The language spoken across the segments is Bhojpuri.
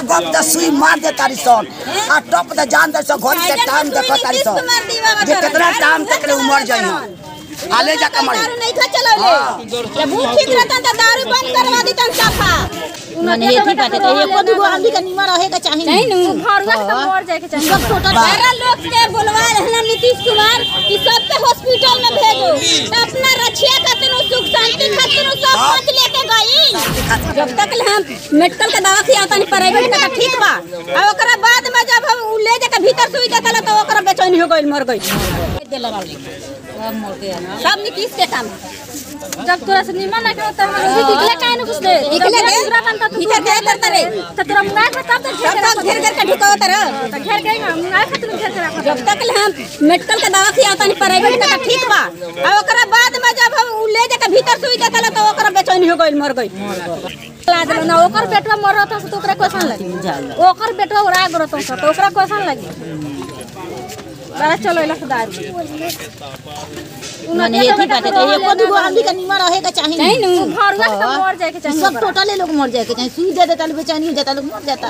गप द सुई मार दे तारी सन आ टप द जान दे सन घड़ी के टाइम देखो तारी सन जे कितना टाइम तक ले उमर जाई हम आले जा कमर दारू नहीं खा चलौले जब भूख ठीक रहता तो दारू बंद करवा दी तन साफा मने एथी बाटे तो एको दुगो आदमी के निमर रहे के चाही नहीं नु घरवा के तो मर जाए के चाहिए सब टोटल सारा लोग के बुलवा रहना नीतीश कुमार कि सबके हॉस्पिटल में भेजो तो अपना रक्षिया खातिर सुख शांति खातिर सब पाँच लेके गई जब तक ले हम मेडिकल के दवा खियाता नहीं प्राइवेट का तो ठीक बा और ओकरा बाद में जब हम उ ले जाके भीतर सुई देता तो ओकरा बेचैनी हो गई मर गई देला वाली सब मोर के आना सब नीतीश के काम जब तोरा से निमन ना होता है हम निकले काहे न घुसले निकले दे भीतर के करता रे तो तोरा मुंगा के तब तक सब तक घेर घेर के ढुकावत रह तो घेर के मुंगा खातिर घेर के रखा जब तक ले हम मेडिकल के दवा खियाता नहीं प्राइवेट का तो ठीक बा और ओकरा बाद में जब हम उ ले जाके भीतर सुई देता तो ओकरा बेचैनी हो गई मर गई ला देलो ना ओकर बेटवा मर रहता तो ओकरा क्वेश्चन लगी ओकर बेटवा उड़ा गरो तो तो ओकरा क्वेश्चन लगी चला चलो इला खुदा मने एथी बाटे तो एको दुगो आदमी के निमर रहे के चाही नहीं नु घरवा के तो मर जाए के चाहिए सब टोटल लोग मर जाए के चाही सुई दे देता बेचैनी हो जाता लोग मर जाता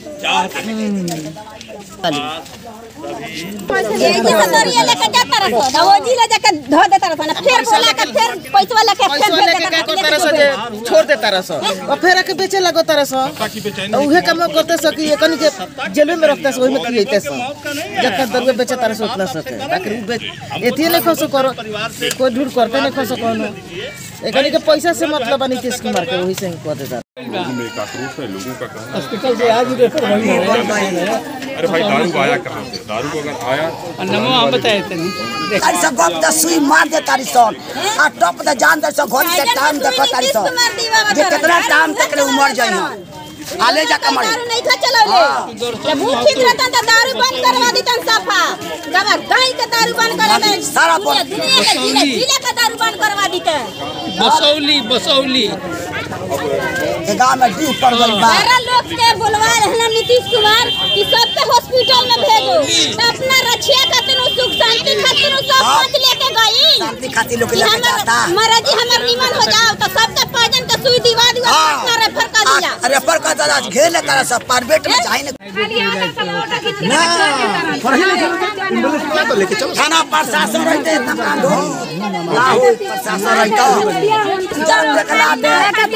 ये जैसा दरिया लेके जाता रहो तो वो जिले जाके धो देता रहो ना फिर बोला के फिर पैसा लेके फिर भेज देता रहो छोड़ देता रस और फिर आके बेचे लगो तरस उहे काम करते स कि एकनी के जेल में रखते स ओही में खियते स जब तक दरुए बेचे तरस उतना सके ताकि उ बेच एतिए नहीं खसो करो कोई ढूंढ करते नहीं खसो कोनो एकनी के पैसा से मतलब नीतीश कुमार के वही से ही कह देता लोगों में एक आक्रोश है लोगों का कहना हॉस्पिटल से आज अरे भाई दारू आया कहाँ से दारू अगर आया तारी सन गप द सुई मार दे तारी सन आ टप द जान दे सन घड़ी के टाइम देखो तारी सन जे कितना टाइम तक ले उमर जाई हम आले जा कमर दारू नहीं खा चलौले जब भूख ठीक रहता तो दारू बंद करवा दी तन साफा जब गाय के दारू बंद करा दे सारा दुनिया बंद। दुनिया के जिले जिले का दारू बंद करवा दी के बसौली बसौली गांव में ड्यू पड़ गई बा सारा लोग के बुलवा रहना नीतीश कुमार कि सबके हॉस्पिटल में भेजो तो अपना रक्षिया खातिर सुख शांति खातिर सब पाँच लेके गई शांति खातिर लोग कि लेके हमर जाता महाराज जी हमर निमन हो जाओ तो सबके पाजन के सुई दिवा दिवा हाँ। अपना रेफर कर दिया अरे पर का दादा घेर ले तारा सब प्राइवेट में जाई ना थाना प्रशासन रहते तब ना दो ना हो प्रशासन रहता जब देखला दे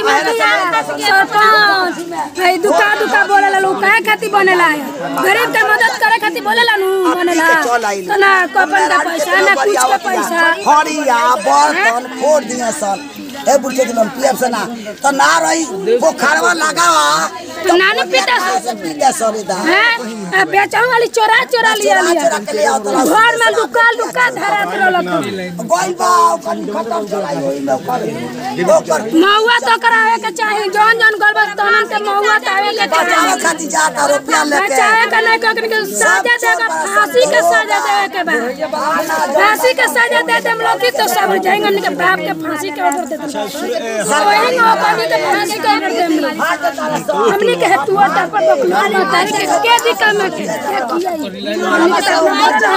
सरपंच भाई दुका दुका बोलेला लोग काहे खातिर बनेला गरीब के मदद करे खातिर बोलेला नु बनेला तो ना कपन का पैसा ना कुछ का पैसा हरिया बर्तन फोड़ दिए सन ए बुढ़े दिन पीएफ से ना तो ना रही पोखरवा लगा तो नानी पीता से पीते सर इधर हैं आ बेचाऊ वाली चोरा चोरा लिया चोरा लिया चोरा के ले आओ तो घर में दुका दुका धरा रहल गोइल बा ओकर खत्म चलाई होई में ओकर ओकर महुआ तो करावे के चाही जौन जौन गलबत तनन के महुआ तो आवे के बचावे चाही खातिर जाता रुपया लेके बचावे के नहीं कोकन के सजा देगा फांसी के सजा देवे के बा फांसी के सजा दे देम लोग की तो सब जाएंगे उनके बाप के फांसी के ऑर्डर दे देम वही नो कनी के फांसी के ऑर्डर देम लोग हमने के हेतु ऑर्डर पर बकलो नहीं तारी के के दिक्कत में के किया हमने के सब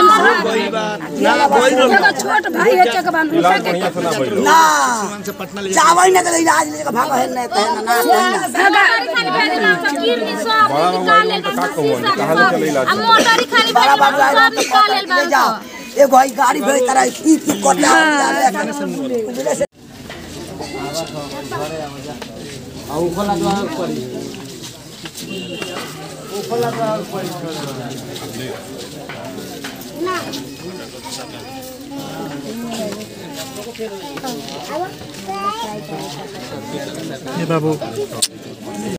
एगो छोट भाई है के बान उनका के ना चावल न के इलाज लेके भागो है न तो है ना ना बड़ा बाबू आइलन तो का कहूँ कहाँ ले चले इलाज बड़ा बाबू आइल तो पकड़ के ले जाओ एगो हई गाड़ी भेज तारा पी पी कोटा बाबू